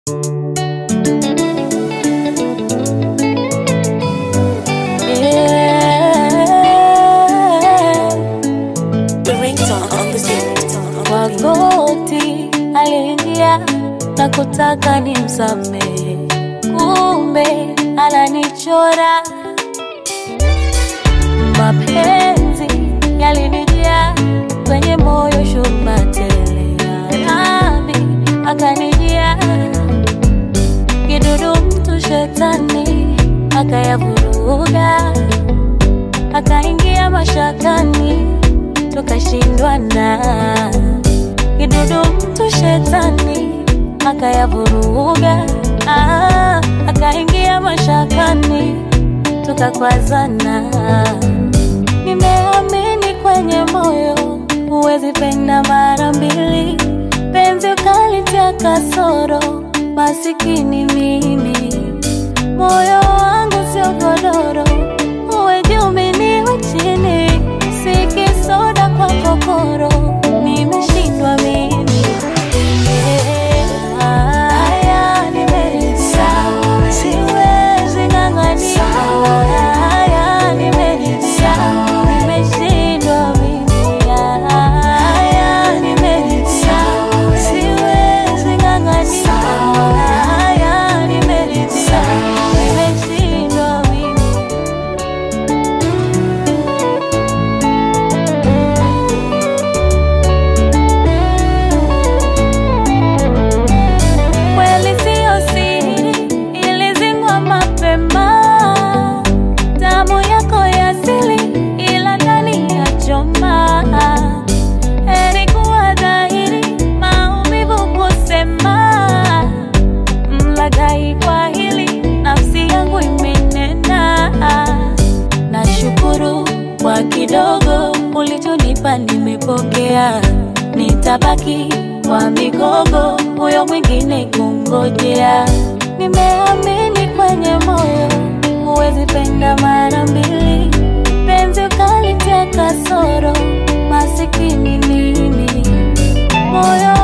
Magoti aliingia na kutaka nimsamehe, kumbe ananichora. Mapenzi yalinijia kwenye moyo, shuba tele nami akanijia kidudu, mtu shetani akayavuruga, akaingia mashakani, tukashindwana kidudu mtu shetani akayavuruga, ah, akaingia mashakani tukakwazana. Nimeamini kwenye moyo, huwezi penda mara mbili, penzi ukalitia kasoro, masikini mimi, moyo wangu sio godoro, uwe juu mimi niwe chini, si kisoda kwa kokoro, nimeshindwa mimi Haya, nimeridhia. Siwezi ng'ang'ania. Haya, nimeridhia. Nimeshindwa mimi. Haya, nimeridhia. Siwezi ng'ang'ania. Haya, nimeridhia. Nimeshindwa mimi. Kweli siyo siri, ilizingwa mapema. Damu yako ya asili, ila ndani ya choma. Heri kuwa dhahiri, maumivu kusema. Mlaghai kwa hili, nafsi yangu imenena. Nashukuru kwa kidogo ulichonipa, nimepokea. Nitabaki kwa migogo, huyo mwingine kungojea. Nimeamini kwenye moyo, huwezi penda mara mbili, penzi ukalitia kasoro, masikini mimi, moyo